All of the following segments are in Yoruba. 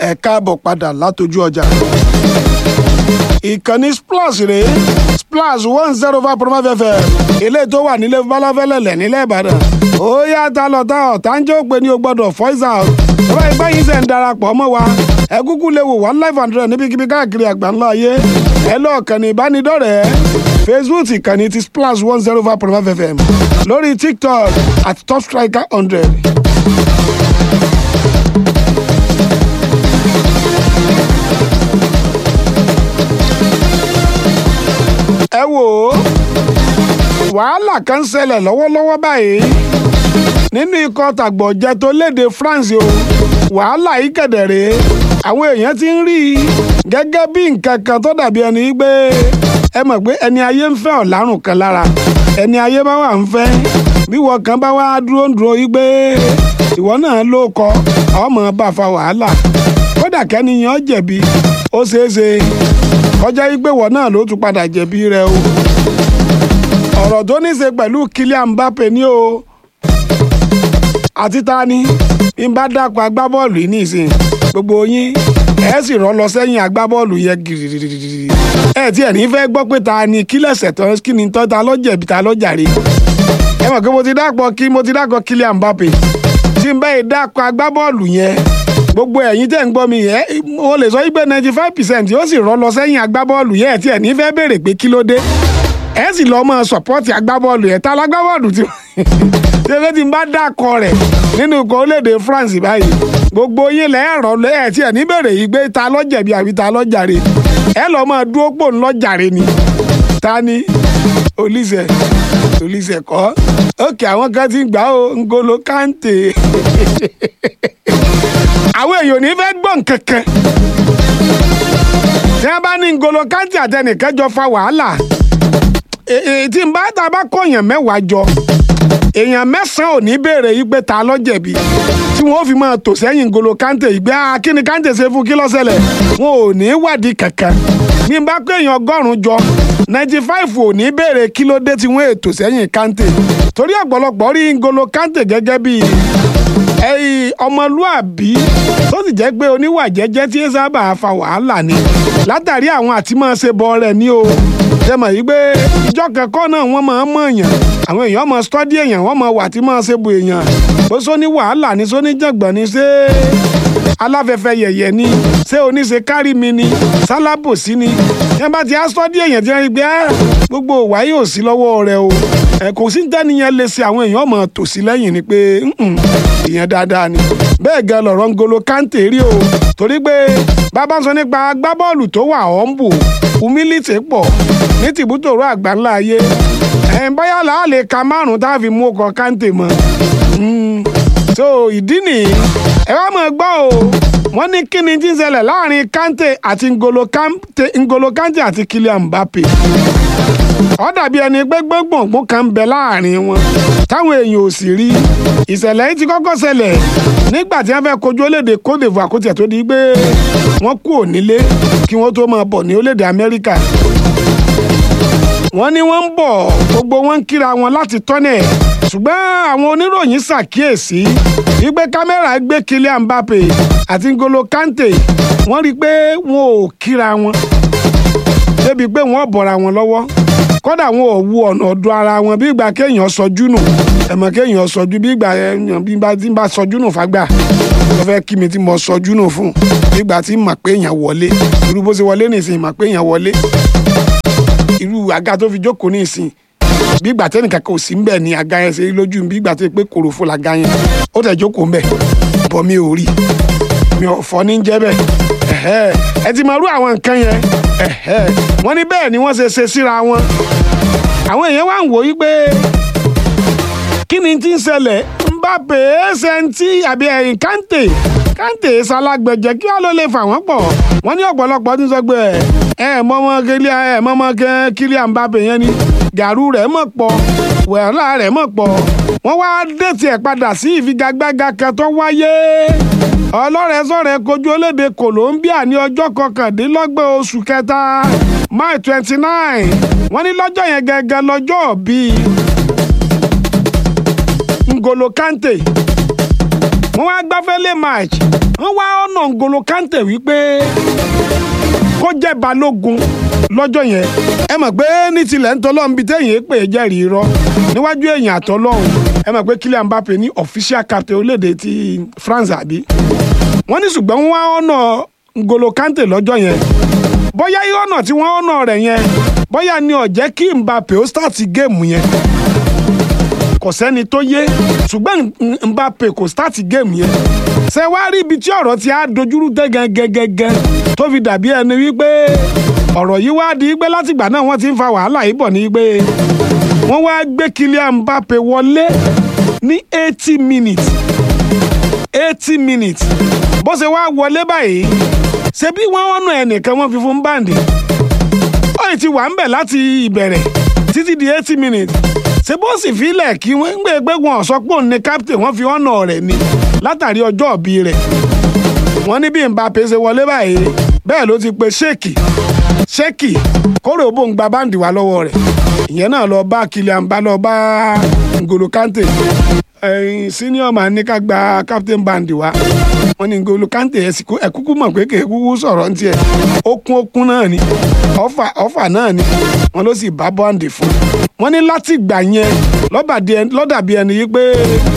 ẹ káàbọ̀ padà látọjú ọjà. ìkànnì splash rèé splash one zero five point five fm ilé tó wà nílé balafẹ́lẹ́lẹ̀ nílẹ̀ ìbàdàn. ó yá ta lọ ta ọ̀ tá ń jẹ́ òpè ní o gbọ́dọ̀ voice out. ọba ìgbà yìí ṣe ń darapọ̀ mọ́ wa ẹ kúkú lè wò one life hundred níbikíbi káàkiri àgbáńlá ayé ẹ lọ kànnì ìbánidọ́rẹ̀ẹ́ facebook ìkànnì ti splash one zero five point five fm lórí tiktok at top striker hundred. ẹ wò ó wàhálà kan ń ṣẹlẹ̀ lọ́wọ́lọ́wọ́ báyìí nínú ikọ̀ tàgbọ̀jẹ tó léde France o wàhálà yìí kẹ̀dẹ̀rẹ́ àwọn èèyàn ti ń rí i gẹ́gẹ́ bí nǹkan kan tó dàbí ẹni pé ẹ mọ̀ pé ẹni ayé ń fẹ́ ọ̀làrùn kan lára ẹni ayé bá wà ń fẹ́ bí wọ́n kan bá wá dúró ń dúró yí pé ìwọ náà ló kọ ọmọ bá fa wàhálà kódà kẹ́niyàn jẹ̀bi ó ṣeé ṣe kọjá yí pé wọ́n náà ló tún padà jẹ̀bi rẹ o ọ̀rọ̀ tó ní ṣe pẹ̀lú Kylian Mbappe ni o àti ta ni bí n bá dákọ̀ agbábọ́ọ̀lù yìí nìsín gbogbo yín ẹ sì rọ́ lọ sẹ́yìn agbábọ́ọ̀lù yẹn gírírírírí ẹ tí ẹ̀ ní fẹ́ gbọ́ pé ta ni kí lẹ̀sẹ̀ tán kí ni tán ta lọ́jẹ̀bi ta lọ́jàre ẹ mọ̀ pé mo ti dákọ̀ kí mo ti dákọ̀ Kylian Mbappe tí n bá yìí dákọ̀ agbábọ́ọ̀lù yẹn gbogbo ẹ̀yin tẹ́ ń gbọ́ mi yẹn mo lè sọ wípé ninety five percent yóò sì rọ́ lọ sẹ́yìn agbábọ́ọ̀lù yẹn tí ẹ̀ ní fẹ́ béèrè pé kí ló dé ẹ sì lọ́ mọ́ sọ̀pọ́ọ̀tì agbábọ́ọ̀lù yẹn tá lágbábọ́ọ̀lù tí ṣé tí n bá dákọ̀ rẹ̀ nínú ikọ̀ orílẹ̀-èdè France báyìí gbogbo yín lẹ́ẹ̀rọ ẹ̀ tí ẹ̀ ní béèrè yìí pé ta ló jẹ̀bi àbí ta ló jàre ẹ lọ́ mọ́ dúró pò ń lọ jàre ni ta ni Olise Olise kọ́ òkè àwọn kan ti gbà ó Ngolo Kante àwọn èèyàn ò ní fẹ́ gbọ́ nǹkan kan tí wọ́n bá ní Ngolo Kante àtẹnìkan jọ fa wàhálà tí n bá ta bá kọ̀yàn mẹ́wàá jọ èèyàn mẹ́sàn-án ò ní béèrè yìí pé ta ló jẹ̀bi tí wọ́n fi máa tò sẹ́yìn Ngolo Kante yìí pé kí ni Kante ṣe fún kí ló ṣẹlẹ̀ wọn ò ní wádìí kankan bí n bá pé èèyàn ọgọ́rùn-ún jọ ninety five ò ní béèrè kí ló dé tí wọ́n ètò sẹ́yìn Kante torí ọ̀pọ̀lọpọ̀ rí Ngolo Kante gẹ́gẹ́ bíi ọmọlúàbí tó sì jẹ́ pé oníwà jẹ́jẹ́ tí ẹ sábà fa wàhálà ni látàrí àwọn àti máa ṣe bọ rẹ̀ ní o ṣe mọ̀ yìí pé ìjọ kẹ́kọ̀ọ́ náà wọ́n máa ń mọ̀ èèyàn àwọn èèyàn máa stọ́dí èèyàn wọ́n máa wà tí máa ṣe bu èèyàn bó sóní wàhálà ni sóní jàngbọ̀n ni ṣé aláfẹ́fẹ́ yẹ̀yẹ̀ ni ṣé oníṣe kárí mi ni sálábòsí ni yẹn bá ti á stọ́dí èèyàn tí wọ́n rí pé gbogbo wàyí ò sí lọ́wọ́ rẹ o ẹ kò sí tẹ́niyẹn lè ṣe àwọn èèyàn máa tò sí lẹ́yìn ni pé ìyẹn dáadáa ni bẹ́ẹ̀ gan lọ̀rọ̀ Ngolo Kante rí o torí pé bàbá ń sọ nípa agbábọ́ọ̀lù tó wà ọ̀nbù humility pọ̀ ní tìbútòrò àgbáńlá ayé ẹ̀ ń báyà là á lè ka márùn-ún tá a fi mú ọkọ̀ Kante mọ́ so ìdí nìyí ẹ wá mọ̀ gbọ́ o wọ́n ní kí ni tí ń ṣẹlẹ̀ láàrin Kante àti Ngolo Kante Ngolo Kante àti Kylian Mbappe ó dàbí ẹni pé gbọ́ngbọ̀ngbọ́n kan ń bẹ láàrin wọn táwọn èèyàn ò sì rí ìṣẹ̀lẹ̀ yìí ti kọ́kọ́ ṣẹlẹ̀ nígbà tí wọ́n fẹ́ kojú orílẹ̀-èdè Côte d'Ivoire kó tiẹ̀ tó di pé wọ́n kú ònílé kí wọ́n tó máa bọ̀ ní orílẹ̀-èdè Amẹ́ríkà wọ́n ní wọ́n ń bọ̀ gbogbo wọn ń kíra wọn láti tọ́nẹ̀ ṣùgbọ́n àwọn oníròyìn ṣàkíyèsí wípé kámẹ́rà gbé Kylian Mbappe àti Ngolo Kante wọ́n rí i pé wọn ò kíra wọn débi pé wọ́n bọ̀ra wọn lọ́wọ́ kódà wọn ò wu ọ̀nà ọ̀dọ̀ ara wọn bí ìgbà kéèyàn sọjú nù ẹ̀mọ́ kéèyàn sọjú bí ìgbà èèyàn bí bá ti bá sọjú nù fagbà ló fẹ́ kí mi ti mọ sọjú nù fún bí ìgbà tí mà pé èèyàn wọlé irú bó ṣe wọlé nìsín mà pé èèyàn wọlé irú àga tó fi jókòó nìsín bí ìgbà tẹ́nì kankan ò sí ńbẹ̀ ni àga yẹn ṣe rí lójú bí ìgbà tó yẹ pé kòròfo làga yẹn ó tẹ̀ jókòó ńbẹ̀ bọ́ mi ò rí mi ò fọ́ ní jẹ́ bẹ́ẹ̀ ẹ ti mọ irú àwọn nǹkan yẹn wọ́n ní bẹ́ẹ̀ ni wọ́n ṣe ṣe síra wọn àwọn èèyàn wá ń wò yí pé kí ni tí ń ṣẹlẹ̀ Mbappe ṣẹ́ntì àbí ẹ̀yìn Kante Kante ṣalágbẹ̀jẹ̀ kí wọ́n ló lè fà wọ́n pọ̀ wọ́n ní ọ̀pọ̀lọpọ̀ tí ń sọ pé ẹ mọ́mọ́ Kylian ẹ mọ́mọ́ Kylian Mbappe yẹn ni gàrú rẹ̀ mọ̀ pọ̀ wẹ̀rọ̀lá rẹ̀ mọ̀ pọ̀ wọ́n wá dẹ̀tì ẹ̀ padà sí ìfigagbága kan tó wáyé ọlọ́rẹ̀ẹ́sọ̀rẹ́ kojú olédè Colombia ní ọjọ́ kọkàndínlọ́gbọ̀n oṣù kẹta May twenty nine wọ́n ní lọ́jọ́ yẹn gẹ́gẹ́ lọ́jọ́ bíi Ngolo Kante wọ́n wá gbáfẹ́lẹ́ match wọ́n wá ọ̀nà N'Golo Kante wípé kó jẹ́ balógun lọ́jọ́ yẹn ẹ mọ̀ pé ní tilẹ̀ ń tọ́lọ́ níbi téèyàn pè é jẹ́rìí irọ́ níwájú èèyàn àtọ́lọ́hún ẹ mọ̀ pé Kylian Mbappe ní official captain orílẹ̀-èdè ti France àbí wọ́n ní ṣùgbọ́n wọ́n wá ọ̀nà N'Golo Kante lọ́jọ́ yẹn bóyá ọ̀nà tí wọ́n ọ̀nà rẹ̀ yẹn bóyá ni ó jẹ́ kí Mbappe ó start géèmù yẹn kò sẹ́ni tó yé ṣùgbọ́n Mbappe kò start géèmù yẹn ṣe wá rí ibi tí ọ̀rọ̀ ti á dojúrú tẹ́ gẹ́gẹ́gẹ́gẹ́ tó fi dàbí ẹni wípé ọ̀rọ̀ yìí wá di pé látìgbà náà wọ́n ti ń fa wàhálà yìí bọ̀ ní pé wọ́n wá gbé Kylian Mbappe wọlé ní eighty minutes eighty minutes bó ṣe wá wọlé báyìí ṣe bí wọ́n wọ́n nù ẹnìkan wọ́n fi fún báǹdì ó yìí ti wà ń bẹ̀ láti ìbẹ̀rẹ̀ títí di eighty minutes ṣe bó sì filẹ̀ kí wọ́n ń gbé pé wọn sọ pé òun ni captain wọ́n fi ọ̀nà rẹ̀ ni látàrí ọjọ́ òbí rẹ̀ wọ́n ní bí Mbappe ṣe wọlé báyìí bẹ́ẹ̀ ló ti pe ṣéèkì ṣéèkì kórè òbó ń gba báǹdì wá lọ́wọ́ rẹ̀ ìyẹn náà lọ bá Kylian bá lọ bá N'Golo Kante ẹyin senior man ní ká gba captain band wa wọ́n ní N'Golo Kante ẹ kúkú mọ̀ pé kì í kúkú sọ̀rọ̀ ní tiẹ̀ okun okun náà ni ọfà ọfà náà ni wọ́n ló sì bá bọ́ǹdì fún wọ́n ní láti gbà yẹn lọ́dàbí ẹni yí pé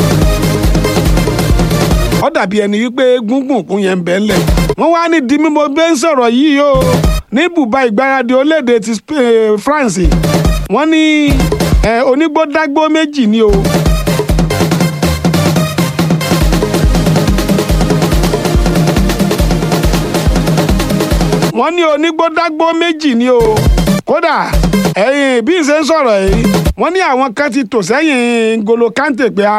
ó dàbí ẹni wípé gúngùn kún yẹn ń bẹ́ ńlẹ̀ wọ́n wá ní di mímọ́ bẹ́ẹ̀ ń sọ̀rọ̀ yìí o ní bùbá ìgbáradì orílẹ̀-èdè ti France wọ́n ní onígbódágbó méjì ni o. wọ́n ní onígbódágbó méjì ni o kódà ẹ̀yìn bí n ṣe ń sọ̀rọ̀ yìí wọ́n ní àwọn kan ti tò sẹ́yìn N'Golo Kante pé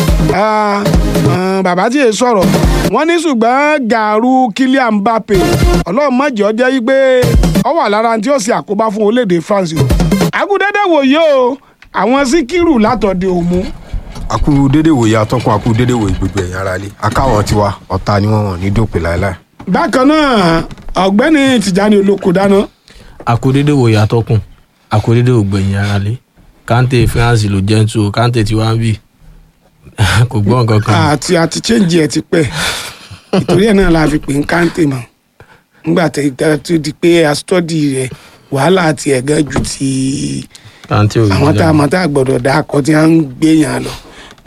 bàbá tí yẹn sọ̀rọ̀ wọ́n ní ṣùgbọ́n gàrú Kylian Mbappe ọlọ́run mọ̀jọ́ jẹ́ wípé ó wà lára tí ó ṣe àkóbá fún orílẹ̀-èdè France o. àkúdédé wòye o àwọn síkírù látọ̀dé òmu. àkú dédé wòye atọ́kùn àkú dédé wòye gbogbo ẹ̀yìn ara lé akáwọn tiwa ọ̀tá ni wọ́n wọ̀n ní dòpin láéláé. bákan náà ọ̀gbẹ́ni Tìjání Olóko dáná. àkúdédé wòye atọ́kùn àkúdédé ògbẹ̀yìn ara lé Kante France ló jẹ́ ń tu Kante tí wàá ń bì kò gbọ́ nǹkan kan. àti àti change ẹ ti pẹ́ ìtorí ẹ̀ náà la fi pè ń Kante mọ́ nígbà tó di pé a study rẹ̀ wàhálà àti ẹ̀gán ju ti Kante ò yí àwọn tá a mọ̀ tá a gbọ́dọ̀ dá akọ tí wọ́n ń gbé yàn lọ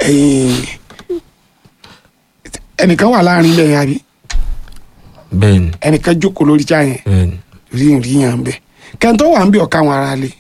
ẹnìkan wà láàrin ilẹ̀ yàrá bẹ́ẹ̀ni ẹnìkan jókòó lórí já yẹn bẹ́ẹ̀ni rí rí yàn bẹ́ẹ̀ kẹ́ńtọ́ wà ń bí ọ̀ka wọn ara lé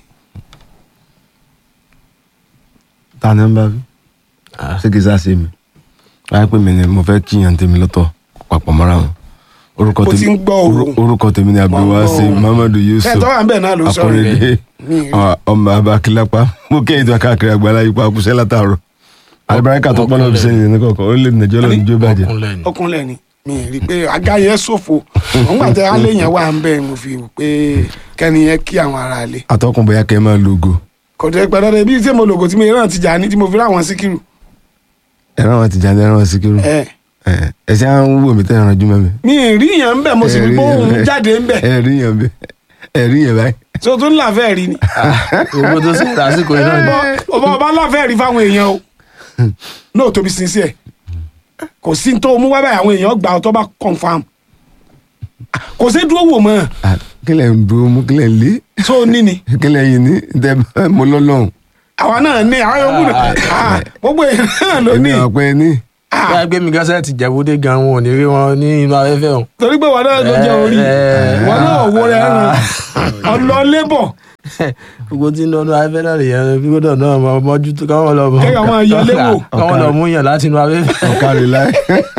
ta ni ń bá wí ṣé kìí sá sí mi wáyé pé mi ni mo fẹ́ kíyàn tèmi lọ́tọ̀ papọ̀ mọ́ra wọn orúkọ Ó ti ń gbọ́ òun. orú- orúkọ tèmi ni abdulwasi òun. muhammadu yusuf kẹ́ńtọ́ wà ń bẹ̀ náà ló sọ̀rọ̀ akọrẹdẹ Mi rí. ọmọ abakilapa mo kéyìn tó káàkiri àgbàlá yìí pa àkùsẹ́ látàárọ̀ alibarika tó pọ́nlọ́ fi sẹ́yìn ní kọ̀ọ̀kan ó lè nàìjọ́ lọ́nà ìjó bàjẹ́ ọkùnrin lẹ́nu ọkùnrin ni mi rí i pé àga yẹn ṣòfò wọn gbà tẹ alẹ́ yẹn wà ń bẹ̀ mo fi wò pé kẹ́ni yẹn kí àwọn ará lé atọ́kùn bóyá kẹ́ ẹ máa logo kò tẹ́ pẹ́ lọ́dẹ bí tí mo lògò tí mo rán ti jà ní tí mo fi ráwọn síkírù ẹ̀rọ àwọn tìjà ní ẹ̀rọ àwọn síkírù ẹ ẹ̀sẹ̀ à ń wò mí tẹ́ ẹ̀ràn jùmọ̀ mi. mi ì rí yẹn ń bẹ̀ mo sì fi Ẹ̀rí bóun yẹn. jáde ń bẹ̀ ẹ̀rí yẹn bẹ́ẹ̀ ẹ̀rí yẹn báyìí. tó tún láfẹ́ rí ni owó tó sì lásìkò yìí náà ni. ọba ọba láfẹ́ rí fáwọn èèyàn o náà tóbi sincere kò sí tó mú wá báyìí àwọn èèyàn gbà ọ tó bá confam kò sí dúró wò mọ́ Ah, kílẹ̀ ń dúró mú kílẹ̀ ń lé tó ní ni kílẹ̀ yìí ní tẹ mo lọ́lọ́run àwa náà ní àwọn yòókù náà Ah, gbogbo èèyàn náà ló ní èmi ọ̀pẹ ní. Ah, báyìí gbé mi gánṣẹ́ ti jẹ̀búdé gan wọn ò ní rí wọn ní inú afẹ́fẹ́ wọn. torí pé wọn náà ló jẹ orí Eh, wọn náà wo rẹ ràn ọlọ lébọ gbogbo tí ń lọ́nu afẹ́fẹ́ náà nìyẹn bí gbọ́dọ̀ náà mọ mọ́jú tó káwọn lọ mọ. Kéèyàn máa yọ léwò. káwọn lọ mú yàn láti inú afẹ́fẹ́. ọ̀kadì láì.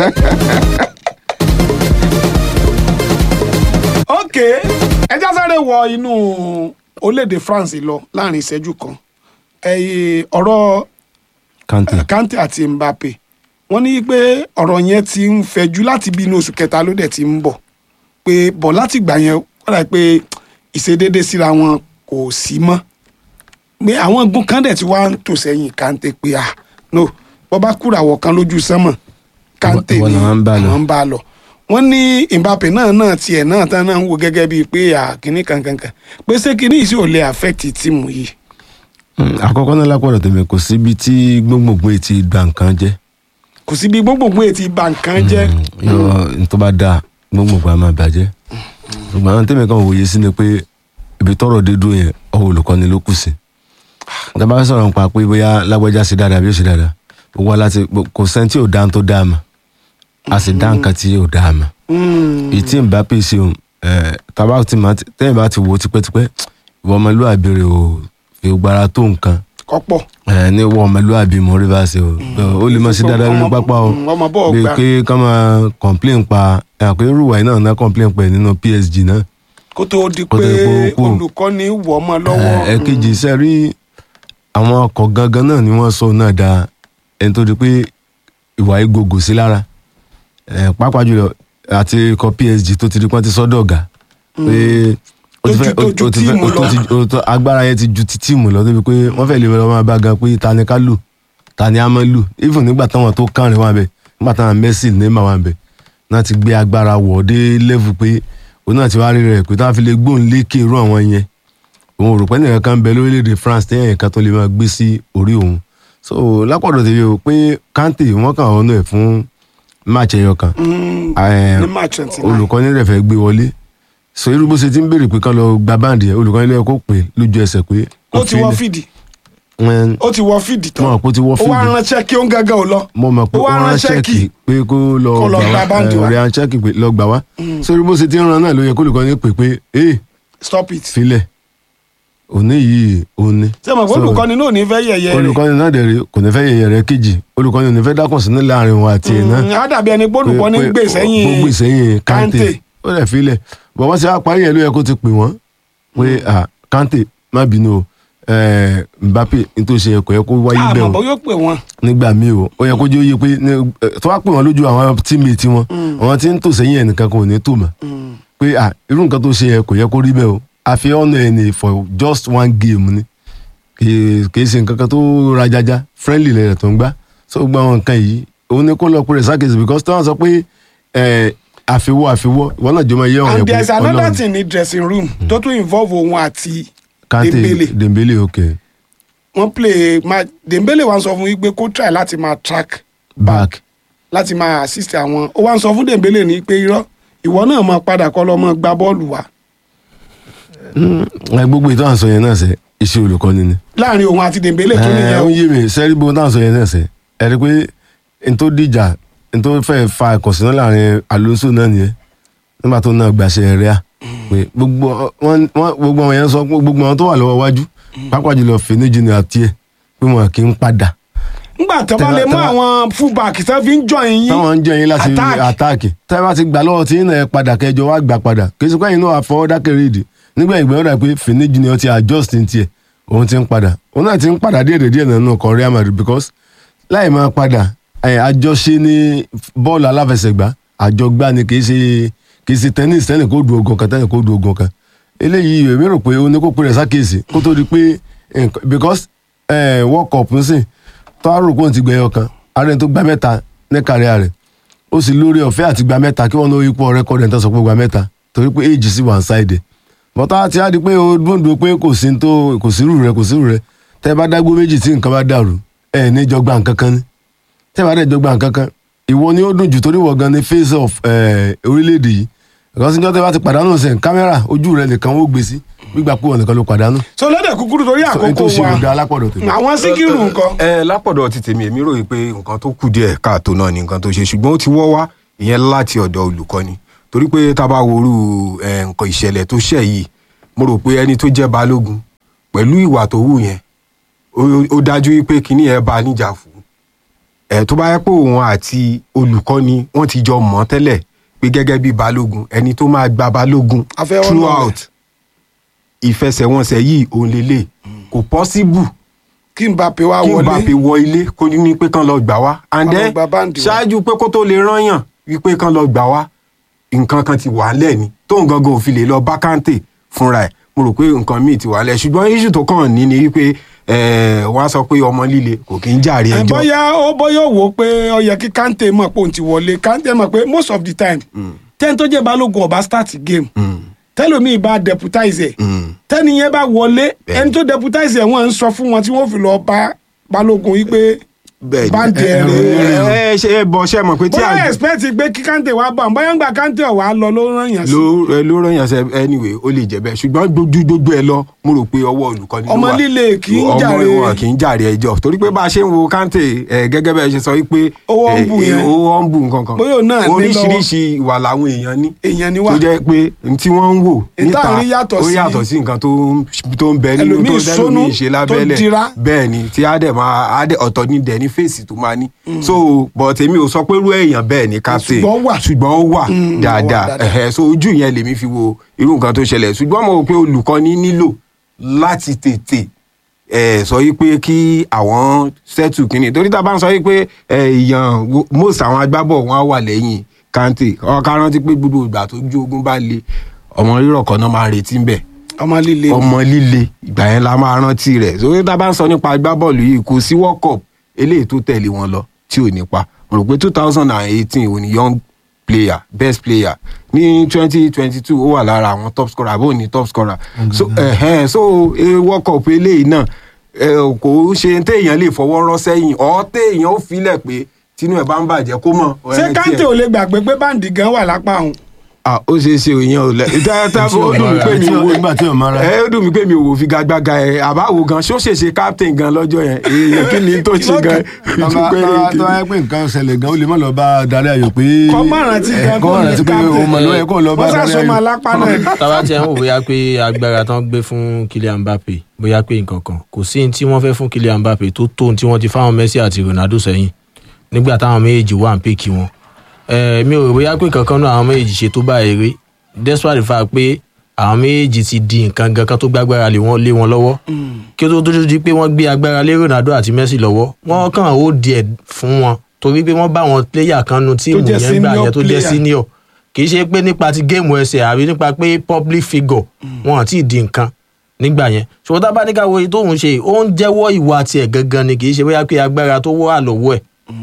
ok ẹjá sáré wọ inú orílẹ̀-èdè France lọ láàrin ìṣẹ́jú kan ẹ̀yìn ọ̀rọ̀ kante Kante àti Mbappe wọ́n ní pé ọ̀rọ̀ yẹn ti ń fẹjú láti bí inú oṣù kẹta ló dẹ̀ ti ń bọ̀ pé bọ̀ láti gbà yẹn wọ́n dà pé ìṣedédé síra wọn kò sí mọ́ pé àwọn gun kan dẹ̀ ti wá ń tò sẹ́yìn Kante pé ah no bọ́ bá kúràwọ̀ kan lójú sánmọ̀ Kante Ìwọ ni làwọn ń bá lọ. àwọn ń bá lọ wọ́n ní Mbappe náà náà tiẹ̀ náà tán náà ń wo gẹ́gẹ́ bíi pé àkíní kankankan pé ṣé kíní yìí sì ò lè affect tíìmù yìí Mm, àkọ́kọ́ náà lápọ̀dọ̀ tèmi kò síbi tí gbóngbòngbò ti gba nǹkan jẹ́ kò sí bí gbogbogbò ètí bà nǹkan jẹ́ yọ n tó bá dáa gbogbo a máa bàjẹ́ ṣùgbọ́n àwọn tẹ́mi kan wòye sí ni pé ibi tọ́rọ̀ dé dúró yẹn ọwọ́ olùkọ́ni ló kù sí dábàá fẹ́ sọ̀rọ̀ nípa pé bóyá lágbájá ṣe dáadáa bí ó ṣe dáadáa gbogbo wa láti kò sẹ́ni tí ò dá tó dáa mà a sì dá nǹkan tí ò dáa mà ìtì Mbappe ṣe òun tàbá ti máa tẹ́yìn bá ti wò ó tipẹ́tipẹ́ ìwọ ọmọlúwàbí rẹ̀ ò fi gbára tó nǹkan kọ́pọ̀ ẹ ní wọ ọmọlúwàbí mo rí bá ṣe o ó lè má ṣe dáadáa nínú pápá o Mm, ọmọ bọ́ọ̀ bí gbá. pé ká máa complain pa àpé rúwà yìí náà ná complain pa ẹ̀ nínú PSG náà kó tó di Kó tó pé di pé ó kú. olùkọ́ni wọ̀ ọmọ lọ́wọ́ ẹ kejì iṣẹ́ rí àwọn ọkọ̀ gangan náà ni wọ́n sọ náà da ẹni tó di pé ìwà ìgògò sí lára ẹ pàápàá jùlọ àti ikọ̀ PSG tó ti di pọ́n ti sọ́dọ̀ ọ̀gá pé ó ti fẹ́ Tó ju- tó ju ó ti fẹ́ tíìmù ó tó lọ. ti ó tó- agbára yẹn ti ju ti tíìmù lọ débi pé wọ́n fẹ́ lè lọ máa bá gan pé ta ni ká lù ta ni a máa lù even nígbà táwọn tó kàrin wà bẹ nígbà táwọn Messi Neymar wà bẹ náà ti gbé agbára wọ̀ dé level pé òun náà ti wá rí rẹ̀ pé táwọn fi lè gbóhùn lékè irú àwọn yẹn òun ò rò pé nìkan kan ń bẹ lórílẹ̀‐èdè France téèyàn kan tó lè máa gbé sí orí òun so lápọ̀dọ̀ tèmi o pé Kante wọ́n kàn ọ́nà ẹ̀ fún match ẹyọ kan Mm, Eh, ní match twenty nine olùkọ́ni rẹ̀ fẹ́ gbé wọlé so irú bó ṣe ti ń béèrè pé kán lọ gba báǹdì yẹn olùkọ́ni lẹ́yìn kó pè lójú ẹsẹ̀ pé ó ti wọ filẹ̀. fìdí Wọ́n- ó ti wọ fìdí tán Mo mọ̀ pé ó ti wọ ó wá fíìdì. ránṣẹ́ kí ó ń gángan ò lọ mo mọ̀ pé Ó ó wá rán ránṣẹ́ ṣẹ́ẹ̀kì kí- pé kó lọ kó lọ gba báǹdì wá. ẹ̀ rán ṣẹ́ẹ̀kì pé lọ gbà wá so irú bó ṣe ti ń ran náà ló yẹ kó olùkọ́ni pè pé ee stop it filẹ̀ òní yìí òní. ṣé mo pé So, olùkọ́ni náà ò ní fẹ́ yẹ̀yẹ́ rẹ̀ olùkọ́ni náà dẹ̀ rí kò ní fẹ́ yẹ̀yẹ̀ rẹ̀ kejì olùkọ́ni ò ní fẹ́ dákùn sínú láàrin wọn àti ẹ̀ náà. Mm, á dàbí ẹni pé olùkọ́ni ń gbé sẹ́yìn gbogbo ìsẹ́yìn Kante. Kante ó lè filẹ̀ bọ̀ wọ́n ti wá parí ẹ̀ ló yẹ kó ti pè wọ́n pé ah, Kante má bínú o eh, Mbappe nítorí ṣe kò yẹ kó wáyé bẹ́ẹ̀ àmọ́ o bó yóò pè wọ́n nígbà míì o ó yẹ kó jẹ́ òye pé ní- eh, tó wá pè wọ́n lójú àwọn tíìmẹ̀tì wọn àwọn tí ń tò sẹ́yìn ẹnìkan kan ò ní tò mọ́ pé ah, irú nǹkan tó ṣe yẹ kò yẹ kó rí bẹ́ẹ̀ o àfi ọ̀nà ẹ̀ ní for just one game ni kì í ṣe nǹkan kan tó rajaja friendly lẹ́yìn tó ń gbá so gbogbo àwọn nǹkan yìí òun ni kó lọ pé rẹ̀ sákèsì because tí wọ́n sọ pé eh, àfiwọ́ àfiwọ́ ìwọ náà jọ máa yẹ ọ̀rẹ́ and pé there is another Ọlọ́run thing ní dressing room tó tún involve òun àti Kante Dembele Dembele ok wọ́n play ma Dembele wa ń sọ fún yín pé kó try láti máa track back láti máa assist àwọn ó wá ń sọ fún Dembele ní pé irọ́ ìwọ náà máa padà kọ́ lọ́ mọ́ gba bọ́ọ̀lù wa ẹ gbogbo ìtọ́ àǹsọ yẹn náà sẹ iṣẹ́ olùkọ́ni ni láàrin òun àti Dembele tó ẹ nìyẹn ó o. yé mi sẹ́rí gbogbo táwọn sọ yẹn náà sẹ ẹ rí i pé n tó dìjà n tó fẹ́ fa ìkọ̀sínà láàrin Alonso náà nìyẹn nígbà tó náà gbàṣẹ rẹ̀ à pé gbogbo wọn wọn- gbogbo àwọn yẹn sọ pé gbogbo àwọn tó wà lọ́wọ́ wájú pápá jùlọ fèníjì ní àti ẹ̀ pé wọn kì í padà ngbà tó bá Tẹ́lá- lè mú tẹ́lá- àwọn fullback tó fi ń join yín táwọn ń jẹ́ yín láti attack. àtáàkì tẹ́ bá ti gbà lọ́wọ́ tí yín náà ẹ padà kẹjọ wá gbà padà kì í ṣe pé ẹ̀yin náà àfọwọ́ dákẹ́rẹ́ ìdí nígbà ìgbà yóò dà pé fèníjì ni ó ti adjust ní tiẹ̀ òun ti ń padà òun náà ti ń padà díẹ̀ díẹ̀ nínú ọkọ̀ Real Madrid because láì máa padà ẹ̀, àjọṣe ní bọ́ọ̀lù aláfẹsẹ̀gbá àjọgbá ni kì í ṣe kì í ṣe tennis tẹ́nì kó du ogun kan tẹ́nì kó du ogun kan eléyìí èmi rò pé ó ní kó pè rẹ̀ sákèsì kó tó di pé nǹkan- because eh, World Cup ń sìn tó a rò pé òun ti gbẹ̀yọ kan ààrẹ tó gbá mẹ́ta ní kàríà rẹ̀ ó sì lórí ọ̀fẹ́ àti gba mẹ́ta kí wọ́n ní ipò rẹ́kọ̀dì ẹ̀ńtọ́ sọ pé gba mẹ́ta torí pé èjì sí one side bọ́tá ti á di pé o dúndùn pé kò sí tó kò sí rú rẹ kò sí rú rẹ tẹ́ bá dágbó méjì tí nǹkan bá dàrú ẹ̀ ní jọ gba nǹkan kan ní tẹ́ bá dẹ̀ jọ gba nǹkan kan ìwọ ni ó dùn jù torí wọ̀ gan ni face of eh, orílẹ̀-èdè yìí ìkànsíjọ́ tẹ́ bá ti pàdánù sẹ̀ kámẹ́rà ojú rẹ nìkan ó gbé sí gbígbà pé wọn nìkan ló pàdánù so lọ́dẹ̀ kúkúrú torí so ètò àkókò òṣèlú da wa alápọ̀dọ̀ tèmi. àwọn síkírù nǹkan ẹ lápọ̀dọ̀ ti tèmi èmi ròyìn pé nǹkan tó kù díẹ̀ káàtó náà ni nǹkan tó ṣe ṣùgbọ́n ó ti wọ́ wá ìyẹn láti ọ̀dọ̀ olùkọ́ni torí pé tá a bá worú ẹ, nǹkan ìṣẹ̀lẹ̀ tó ṣẹ̀ yìí mo rò pé ẹni tó jẹ́ balógun pẹ̀lú ìwà tó wù yẹn ó- ó dájú wípé kinní yẹn bá a níjà fún ẹ tó bá yẹ pé òun àti olùkọ́ni wọ́n ti jọ mọ̀ tẹ́lẹ̀ pé gẹ́gẹ́ bí balógun ẹni tó máa gba balógun A fẹ́ ọ̀nà throughout ìfẹsẹ̀wọnsẹ̀ yìí òun lélẹ̀ kò possible kí Mbappe wá kí n bá fi wọlé wọ ilé kó ní pé kán lọ gbà wá and Kán lọ then gba báǹdì wá. ṣáájú pé kó tó lè rányàn wípé kán lọ gbà wá nǹkan kan ti wà ńlẹ̀ ni tóun gangan ò fi lè lọ bá Kante fúnra ẹ̀ mo rò pé nǹkan míì ti wà ńlẹ̀ ṣùgbọ́n issue tó kàn ní ni wípé eh, wọ́n á sọ pé ọmọ líle kò kí ń jàre ẹ ẹjọ́ bóyá ó bóyá ó wò ó pé ó yẹ kí Kante mọ̀ pé òun ti wọlé Kante mọ̀ pé most of the time tẹ́ni tó jẹ́ balógun ọba start game tẹ́lómi bá deputize ẹ̀ tẹ́ni yẹn bá wọlé Bẹ́ẹ̀ni. ẹni tó deputize ẹ̀ wọ́n ń sọ fún wọn tí wọ́n fi lọ bá balógun yìí pé bẹ́ẹ̀ Báńkì ni ẹ̀rọ. ẹ ẹ ṣe ẹ bọ ṣe mọ̀ pé tí bóyá àgbẹ̀ expect pé kí kante wá bá wọn bóyá ń gba kante ọ̀wá lọ ló rán yàn sí. ló ẹ ló rán yàn sẹ anyway ó lè jẹ bẹ́ẹ̀ ṣùgbọ́n gbójú gbogbo ẹ lọ mo rò pé ọwọ́ olùkọ́ni ló Ọmọ wà. líle kì í jàre. ọmọ wọn kì í jàre ẹjọ́ torí pé bá a ṣe ń wo kante ẹ gẹ́gẹ́ bẹ́ẹ̀ ṣe sọ wípé Owó ń ẹ, bù ẹ, yẹn. owó ń bù nǹkan kan Bóyá òun náà ní lọ́wọ́. oríṣiríṣi ìwà làwọn èèyàn ní èèyàn ni wá tó jẹ́ pé n tí wọ́n ń wò N tá à ń rí yàtọ̀ ó sí- yàtọ̀ sí nǹkan tó ń tó ń bẹ nínú Ẹlòmíì tó sónú, dẹ́lòmíì ṣe tó lábẹ́lẹ̀ dira. bẹ́ẹ̀ ni tí á dẹ̀ máa á dẹ̀ ọ̀tọ̀ ní dẹ̀ ní fèsì tó máa ní so but èmi ò sọ pé irú èèyàn bẹ́ẹ̀ ni captain Ṣùgbọ́n ó wà. ṣùgbọ́n ó wà Mm, ó wà dáadáa dáadáa. ẹ̀hẹ́ so ojú yẹn lèmi fi wo irú nǹkan tó ṣẹlẹ̀ ṣùgbọ́n mo rò pé olùkọ́ni nílò láti tètè ẹ sọ yìí pé kí àwọn sẹ́tù kínní torí tá a bá ń sọ yìí pé ẹ, èèyàn wo- most àwọn agbábọ̀ wọn á wà lẹ́yìn kante ọ̀ká rántí pé gbogbo ìgbà tó ju ogun bá le ọmọ rírọ̀ kan náà máa retí ń bẹ̀ ọmọ líle ọmọ líle ìgbà yẹn la máa rántí rẹ̀ torí tá a bá ń sọ nípa agbábọ́ọ̀lù yìí kò sí world cup eléyìí tó tẹ̀lé wọn lọ tí ò ní pa mo rò pé two thousand and eighteen òní young player best player ní twenty twenty two ó wà lára àwọn top scorer àbó ní top scorer so ẹ̀hẹ́n so eh, world cup eléyìí náà eh, kò ṣe téèyàn lè fọwọ́ rọ́ sẹ́yìn ọ́ téèyàn ó filẹ̀ pé tinú ẹ̀ bá ń bàjẹ́ kó mọ̀ ṣé ẹ̀, kante tiẹ̀- ò lè gbàgbé pé báǹdì gan wà lápá òun. ah ó ṣeé ṣe òyìn ò lẹ dáadáa ó dùn mí pé mi ò nígbà tí ò mara ẹ ó dùn mí pé mi ò wò figagbága ẹ àbáwo gan ṣó ṣèṣe captain gan lọ́jọ́ yẹn èèyàn kí ni tó ṣe gan tọ́ba tọ́ba tó wáyé pé nǹkan ṣẹlẹ̀ gan ó lè má lọ bá darí ayò pé kọ́ má rántí gan kọ́ má rántí pé o mọ̀ ló yẹ kó lọ bá wọ́n darí sàṣọmọ ayò. alápá náà. tábà tí ẹ ń wò bóyá pé agbára tán gbé fún Kylian Mbappe bóyá pé nǹkan kan kò sí ní tí wọ́n fẹ́ fún Kylian Mbappe tó tó ní tí wọ́n ti fáwọn Messi àti Ronaldo sẹ́yìn nígbà táwọn méjèèjì wà ń pè kí wọn. ẹ mi ò rò bóyá pé kankan náà àwọn méjèèjì ṣe tó bá eré despite the fact pé àwọn méjèèjì ti di nǹkan gan kan tó gbágbára lé wọn lé wọn lọ́wọ́ kí ó tó tó di pé wọ́n gbé agbára lé Ronaldo àti Messi lọ́wọ́ wọ́n kàn ó díẹ̀ fún wọn torí pé wọ́n bá wọn player kan nu tíìmù jẹ́ yẹn gbà senior yẹn tó jẹ́ player. senior kì í ṣe pé nípa ti géèmù ẹsẹ̀ àbí nípa pé public figure wọn àti di nǹkan nígbà yẹn ṣùgbọ́n tá a bá ní ká wo èyí tóun ṣe ó ń jẹ́wọ́ ìwà tiẹ̀ gangan ni kì í ṣe bóyá pé agbára tó wà lọ́wọ́ ẹ̀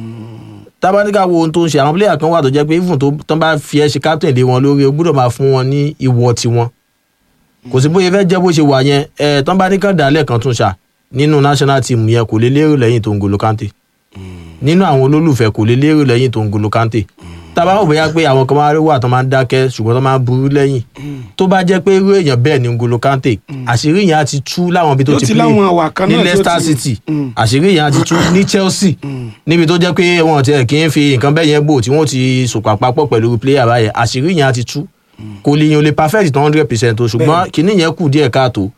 tá a bá ní ká wo ohun tó ń ṣe àwọn player kan wà tó jẹ́ pé even tó tán bá fi ẹ́ ṣe captain lé wọn lórí o gbọ́dọ̀ máa fún wọn ní ìwọ tiwọn kò sí bóyá fẹ́ jẹ́ bó ṣe wà yẹn ẹ̀ tán bá ní kàn dálẹ̀ kan tún ṣà nínú national team yẹn kò lè lérò lẹ́yìn tó ń golo kante nínú àwọn olólùfẹ́ kò lè lérò lẹ́yìn tó ń golo kante tábà wò bóyá pé àwọn kan máa rí wà tó máa ń dákẹ́ ṣùgbọ́n tó máa ń burú lẹ́yìn tó bá jẹ́ pé irú èèyàn bẹ́ẹ̀ ni ngolo kante àṣírí yẹn á ti tú láwọn ibi tó Tó ti ti play láwọn àwà kan ní náà tó Leicester ti- City Mm. àṣírí yẹn á ti tú ní Chelsea níbi tó jẹ́ pé wọn ti ẹ̀ kí ń fi nǹkan bẹ́ẹ̀ yẹn bò tí wọ́n ti sòpà papọ̀ pẹ̀lú player báyẹn àṣírí yẹn á ti tú kò lè yan olè perfect tó hundred percent o ṣùgbọ́n kìíní yẹn kù díẹ̀ káàtó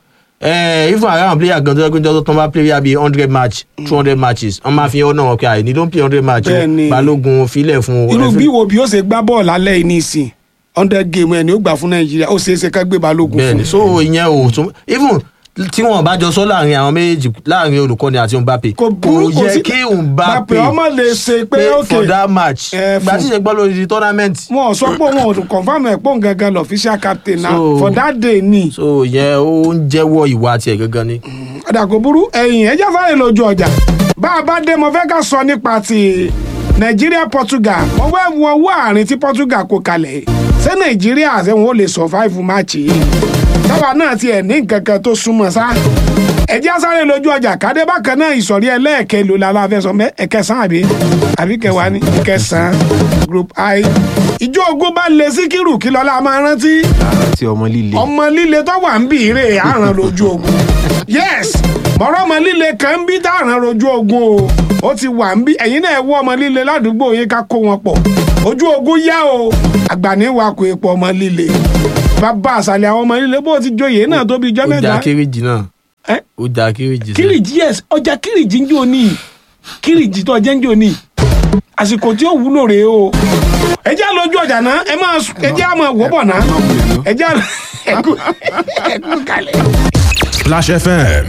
ẹ even àwọn player gan tó yẹ pé jọ́dọ̀ tó ń bá player bíi hundred match two hundred matches wọ́n máa fi ọ̀nà wọn pé àìní ló ń play hundred match o Bẹ́ẹ̀ni. balógun filẹ̀ fún o irú ẹ fi- bí wo bí ó ṣe gbá bọ́ọ̀lù alẹ́ yìí nísìn hundred game ẹ̀ ni ó gbà fún nàìjíríà ó ṣeé ṣe ká gbé balógun bẹ́ẹ̀ni fún so ìyẹn ò tún even tí wọn bá jọ sọ láàrin àwọn méjèèjì láàrin olùkọ́ni àti Mbappe Kò burú, kò yẹ sí- kí Mbappe Mbappe ọmọ lè ṣe pé ok for that match Eh, gba fún- tí ṣe gbọ́ lórí di tournament wọn ò sọ pé wọn ò confam ẹ̀ pọ̀ gangan lọ official captain na So- for that day ni so ìyẹn ó ń jẹ́wọ́ ìwà tiẹ̀ gangan ni. ọ̀dà kò burú ẹ̀yìn ẹ̀jẹ̀ sáré lójú ọjà bá a bá dé mo fẹ́ ká sọ nípa ti nàìjíríà Portugal mo fẹ́ wo owó àárín tí Portugal kó kalẹ̀ ṣé nàìjíríà ṣé wọn ò lè survive match yìí táwa náà tiẹ̀ ní nǹkan kan tó súnmọ́ sá ẹ̀jẹ̀ sáré lójú ọjà kádé bákan náà ìsọ̀rí ẹlẹ́ẹ̀kẹ́ ló la la fẹ́ sọ mẹ́ ẹ̀kẹsàn àbí àbí kẹwàá ní ẹ̀kẹsàn group i ìjọ ogun bá lè síkírù kí lọ́la máa rántí àti ọmọ líle ọmọ líle tó wà ń bì í rè àràn lójú ogun yes mọ̀rọ̀ ọmọ líle kan ń bí dáràn lójú ogun o ó ti wà ń bí ẹ̀yin náà wọ́ ọmọ líle ládùúgbò yín ká kó wọn pọ̀ ojú ogun yá o àgbàní wa kò epo ọmọ líle bàbá àṣàlẹ̀ àwọn ọmọ líle bó ti joyè náà tó bí ijọ́ ó mẹ́ta já kéréjì náà Eh? ó já kéréjì sẹ́yìn. kírìjì yes ọjà kírìjì ń jò ní kírìjì tó jẹ́ ń jò ní àsìkò tí ó wúlò rèé o ẹ jẹ́ lójú ọjà náà ẹ máa ẹ jẹ́ àmọ́ wọ́bọ̀ náà ẹ jẹ́ ẹkú ẹkú kalẹ̀. Splash FM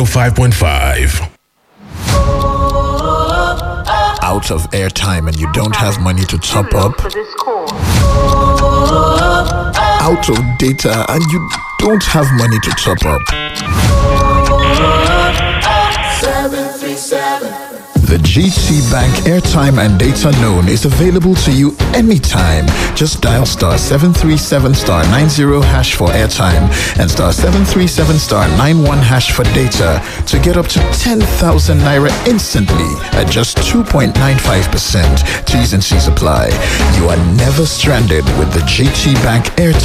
105.5. out of airtime and you don't have money to top up, for this call. out of data and you don't have money to top up. The GT Bank airtime and data loan is available to you anytime. Just dial star 737 star 90 hash for airtime and star 737 star 91 hash for data to get up to 10,000 naira instantly at just 2.95%. T's and C's apply. You are never stranded with the GT Bank airtime